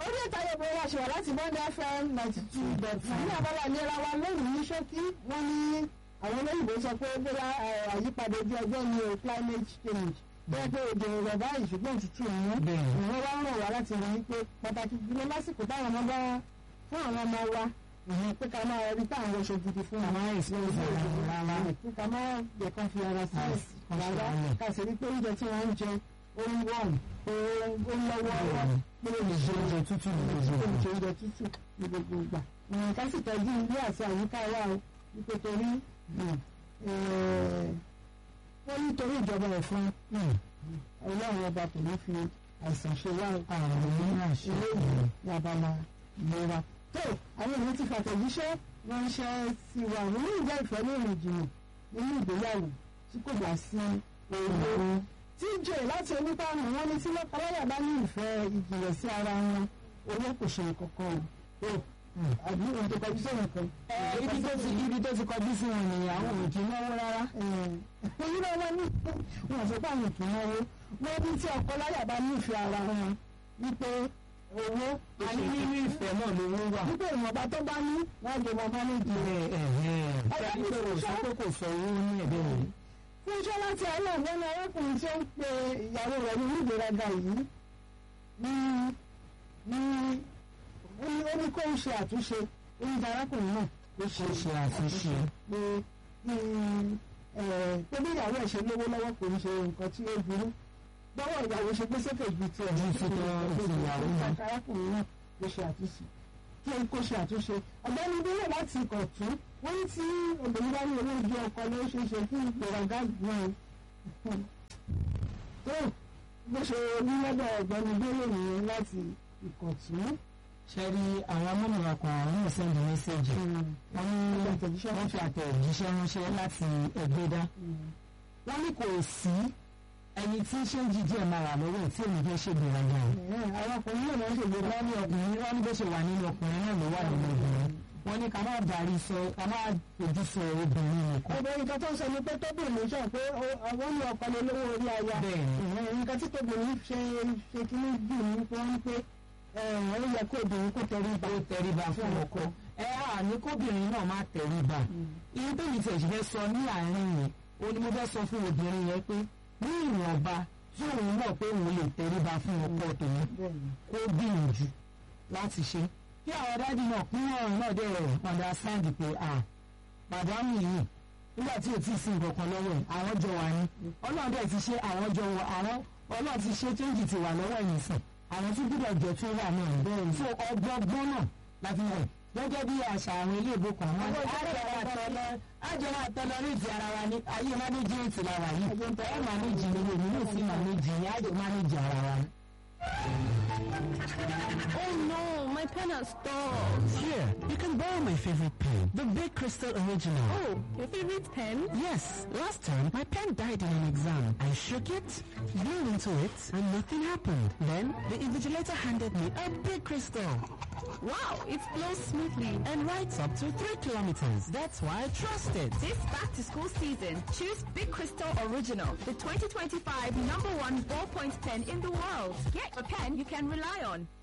orí ètò ayẹ̀bọ̀ wa ṣe wà láti bọ́ndé fm ninety two dot nine ní abala ìlera wa lónìí ní ṣókí wọ́n ní àwọn olóyìnbó sọ pé bóyá àyípadà ojú ọjọ́ ni o climate change bẹ́ẹ̀ pé òjò rẹ̀ báyìí ṣùgbọ́n òtútù ìwọ̀n Bẹ́ẹ̀. ìwọ̀n wá ràn wá láti rí i pé pàtàkì jùlọ lásìkò táwọn ọmọ bá fún àwọn ọmọ wa ìyẹn pé ká máa rí táwọn oṣù gidi fún Ká máa expose ara wọn rárá. pé ká máa yẹ kán fi ara sí Yes, kán fi rárá ara lẹ̀. ká sì rí pé oúnjẹ tí wọ́n ń jẹ ó ń wọ̀n pé ó ń lọ́wọ́ Bẹ́ẹ̀ni. pé ó lè Ṣé ṣe oúnjẹ tútù ní gbogbo ó lè ìgbà? ṣe oúnjẹ tútù ní gbogbo ìgbà ìyẹn ká sì tọ́jú ilé àti àyíká wa o wípé torí wọ́n nítorí ìjọba ẹ̀fọn ọlọ́run ọba kò ní fi àìsàn ṣe wá Àrùn ní àṣẹ. eléyìí ní abala ìlera. tó àwọn èèyàn ti fàtẹ̀jíṣẹ́ ránṣẹ́ sí wa àwọn ní ìjà ìfẹ́ ní ìrìn jìnnà nínú ìgbéyàwó tí kò bá sí owó. tí jẹ́ láti onípàánù wọn ní tí lọ́kọláyà bá ní ìfẹ́ ìjìnlẹ̀ sí ara wọn owó kò ṣe nǹkan kan o. àbí ohun tó kọjú sẹ́yìn kan. Ibi tó ti ibi tó ti kọjú sí wọn nìyẹn àwọn ò kí ń náwó rárá. èyí náà wọ́n ní wọ́n sọ pé àwọn kì í náwó wọ́n ní tí ọkọ láyà bá nífẹ̀ẹ́ ara wọn wípé owó A ní nínú ìfẹ́ náà lówó wà. wípé ìwọ̀nba tó bá ní wọ́n jẹ wọn mánéjì rẹ̀. Ṣé pé kò sọ pé kò sọ owó ní ẹ̀bẹ̀ rẹ̀? fún iṣẹ́ láti àárọ̀ ọ̀gbẹ́ni arákùnrin tí ó ń pe ìyàwó rẹ̀ ní ìgbéraga yìí ní ní ó ní ó ní kó ń ṣe àtúnṣe oúnjẹ arákùnrin náà ló ṣe Kó ṣe àtúnṣe. pé pé bí ìyàwó ẹ̀ ṣe lówó lọ́wọ́ kò ń ṣe nǹkan tí ó burú bọ́wọ́ ìyàwó ṣe gbé sókè ju tiẹ̀ Ju ti tọ́ ti ìyàwó náà. arákùnrin náà ló ṣe àtúnṣe kí ó kó ṣe àtúnṣe ọ̀gbẹ́ni bílẹ̀ láti ìkọ̀tún wọ́n ní tí obìnrin bá ní owó ojú ọkọ ló ṣe é ṣe kí ìgbéraga gbọ́n tó bó ṣe ní lọ́dọ̀ ọ̀gbẹ́ni bílẹ̀ nìyẹn láti ìkọ̀tún. Ṣé rí àwọn amúnira kan àwọn náà sẹ́ndì mẹ́sẹ̀gì? Wọ́n ní wọ́n fi àtẹ̀jíṣẹ́ ránṣẹ́ láti Ẹgbẹ́dá. Wọ́n ní kò sí ẹni tí ṣé ń jíjẹ́ máa wà lọ́wọ́ ẹ̀ tí èmi fẹ́ ṣe gbéraga o. àwọn ọkùnrin náà máa ń ṣègbè wọ́n ní ọkùnrin wọ́n ní bó ṣe wà nínú ọkùnrin náà ló wà nínú obìnrin wọ́n ní ká má darí sọ ká má fojú sọ obìnrin nìkan. ọ̀dọ̀ nǹkan tó ń sọ ni pé tóbìnrin sọ pé àwọn ní ọkọ lè lówó orí aya Bẹ́ẹ̀ni. nǹkan tí tóbìnrin ṣe ṣe kíní jù ní pé wọ́n ń pé ó yẹ kó obìnrin kó tẹrí ba ó tẹríba fún ọkọ ẹ á ní kóbìnrin náà má tẹríba irú bẹ́ẹ̀ni tí ẹ̀sìn fẹ́ sọ ní àárín yẹn ó ní mo fẹ́ sọ fún obìnrin yẹn pé ní ìwọ̀nba tí òun mọ̀ pé òun lè tẹríba fún ọkọ tòun bẹ́ẹ̀ni kó gbìyànjú láti ṣe kí àwọn dájú náà pín ọ̀run náà dẹ̀ understand pé à màdámù yìí nígbà tí ò tí ì sí nǹkan kan lọ́wọ́ ẹ̀ àwọn jọ wà ní ọlọ́run dẹ̀ ti ṣe àwọn jọ wọ àwọn ọlọ́run ti ṣe change ti wà lọ́wọ́ ẹ̀yìn sìn àwọn tún gbúdọ̀ jẹ́ tún wà náà bẹ́ẹ̀ so ọgbọ́gbọ́n náà láti wọ̀ gẹ́gẹ́ bí àṣà àwọn ilé ìbò kan wọn àjọ máa tọ́lọ ní ti ara wa ní ayé mánéjì ètò làwà yìí ẹ mánéjì ni èmi náà sì mánéjì ni àjọ mánéjì ara wa ni. Oh no, my pen has stopped. Here, you can borrow my favorite pen, the Big Crystal Original. Oh, your favorite pen? Yes, last time my pen died in an exam. I shook it, blew into it, and nothing happened. Then the invigilator handed me a Big Crystal Wow, it flows smoothly. and writes up to three kilometers. That's why I trust it. This back to school season, choose Big Crystal Original, the 2025 number one ballpoint pen in the world. Get a pen you can rely on.